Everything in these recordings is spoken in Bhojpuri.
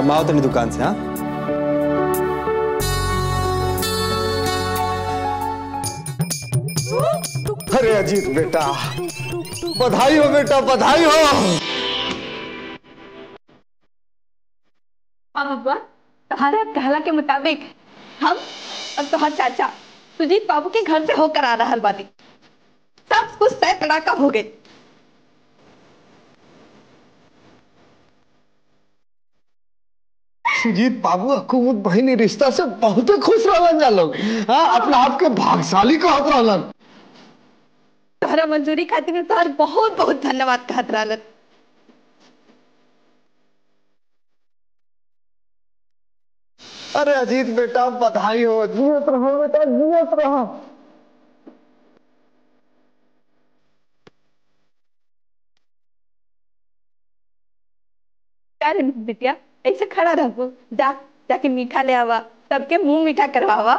माओ तनी दुकान से हाँ अरे अजीत बेटा बधाई हो बेटा बधाई हो बाबा तुम्हारे कहला के मुताबिक हम और तुम्हार चाचा सुजीत बाबू के घर से होकर आ रहा बानी सब कुछ तय तड़ाका हो गए सुजीत बाबू हुकूमत बहिनी रिश्ता से बहुत खुश रहलन जा लोग हाँ अपना आप के भाग्यशाली कहत रहलन तुम्हारा मंजूरी खातिर में तुम्हार बहुत बहुत धन्यवाद कहत रहलन अरे अजीत बेटा बधाई हो जियत रहो बेटा जियत रहो क्या रे बिटिया ऐसे खड़ा रहो जा जाके मीठा ले आवा सबके मुंह मीठा करवावा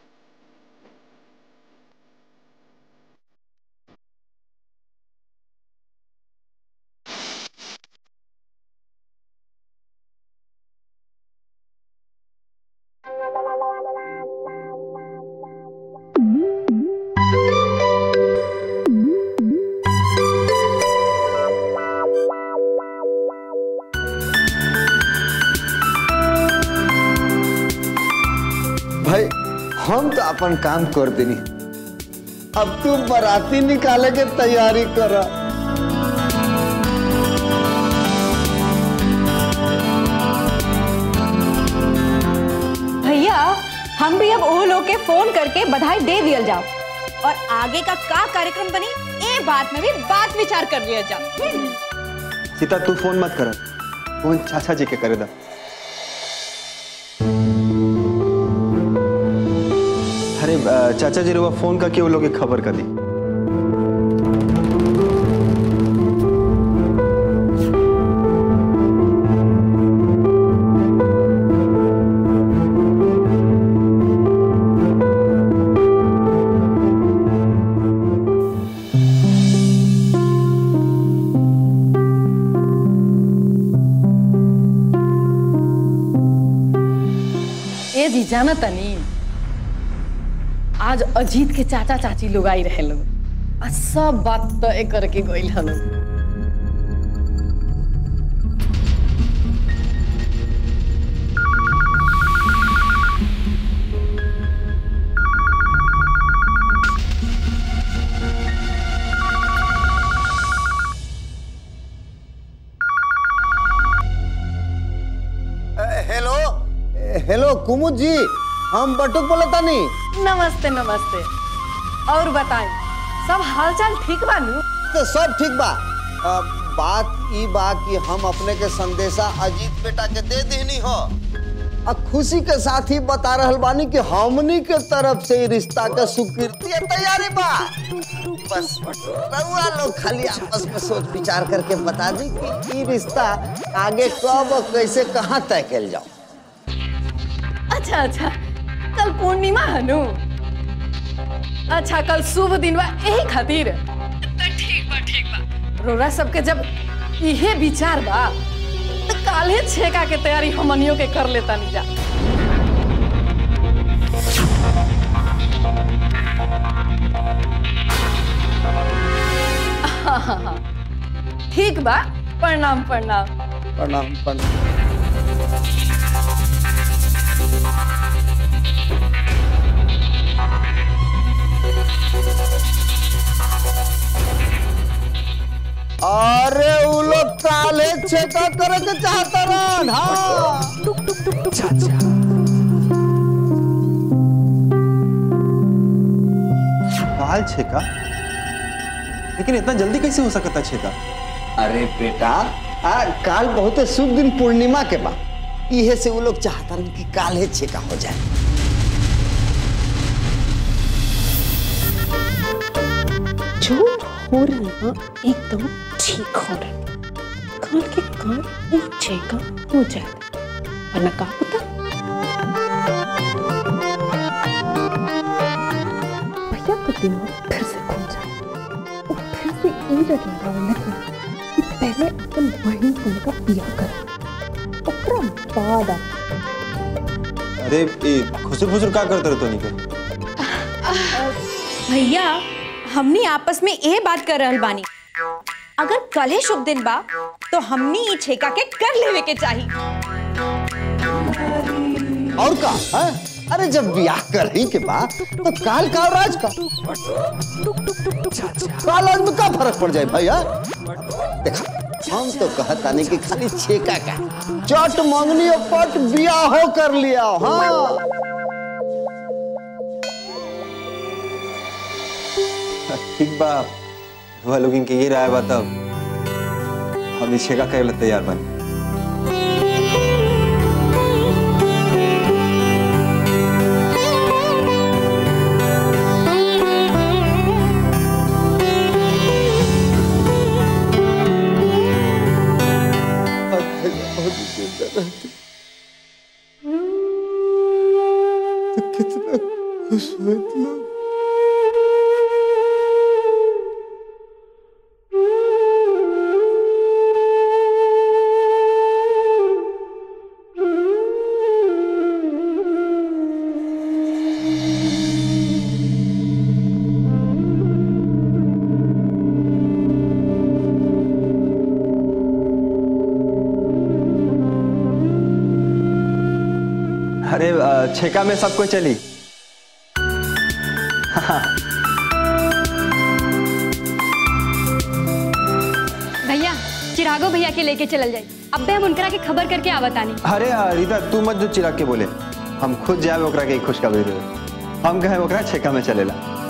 भाई हम तो अपन काम कर देनी अब तू बाराती निकाले के तैयारी कर भैया हम भी अब वो लोग के फोन करके बधाई दे दिया जाओ और आगे का का कार्यक्रम बनी ए बात में भी बात विचार कर लिया जाओ सीता तू फोन मत कर फोन चाचा जी के करे दा अरे अ, चाचा जी रुआ फोन करके वो लोग के खबर कर दी ए जी जाना तनी आज अजीत के चाचा चाची लोग आई रहे लोग आ सब बात तय करके गइल हन हेलो हेलो कुमुद जी हम बटुक बोले तानी नमस्ते नमस्ते और बताएं सब हालचाल ठीक बा नु तो सब ठीक बा अ, बात ई बा कि हम अपने के संदेशा अजीत बेटा के दे देनी हो आ खुशी के साथ ही बता रहल बानी कि हमनी के तरफ से ई रिश्ता के स्वीकृति और तैयारी बा बस रउआ लोग खाली आपस में सोच विचार करके बता दी कि ई रिश्ता आगे कब और कैसे कहाँ तय कल जाओ अच्छा अच्छा कल पूर्णिमा है नु अच्छा कल शुभ दिन बा यही खातिर तो ठीक बा ठीक बा रोरा सबके जब इहे विचार बा तो काले छेका के तैयारी हमनियों के कर लेता नहीं जा हाँ, हाँ, हाँ। ठीक बा प्रणाम प्रणाम प्रणाम प्रणाम अरे उ लोग काले छेका करे के चाहता रहन हाँ काल छेका लेकिन इतना जल्दी कैसे हो सकता छेका अरे बेटा आ काल बहुत शुभ दिन पूर्णिमा के बा इहे से वो लोग चाहता रहन कि काले छेका हो जाए जो हो रहा है एकदम ठीक हो रहा है कान के कान नीचे का हो जाता वरना का पता भैया का दिमाग फिर से खुल जाए और फिर से ई लगेगा उन्हें कि पहले अपन वही सन का पिया कर और ओकरा बाद आ अरे ए खुसुर फुसुर का करते रहतो निके भैया हमनी आपस में ए बात कर रहल बानी अगर कल ही शुभ दिन बा तो हमनी ई छेका के कर लेवे के चाही और का है? अरे जब ब्याह करही के बाद तो काल का और आज का काल आज में का फर्क पड़ जाए भैया देखा हम तो कहता नहीं कि खाली छेका का चट मंगनी और पट ब्याह हो कर लिया हाँ ठीक बा हुआ लोगिन के ये राय बा तब हम इस का करे ला तैयार बनी कितना खुश होती हो अरे अ, छेका में सब कोई चली भैया चिरागो भैया के लेके चलल जाई अब्बे हम उनकरा के खबर करके आवतानी अरे अ, रीता तू मत जो चिराग के बोले हम खुद जाए ओकरा के खुशखबरी देवे हम कहे ओकरा छेका में चलेला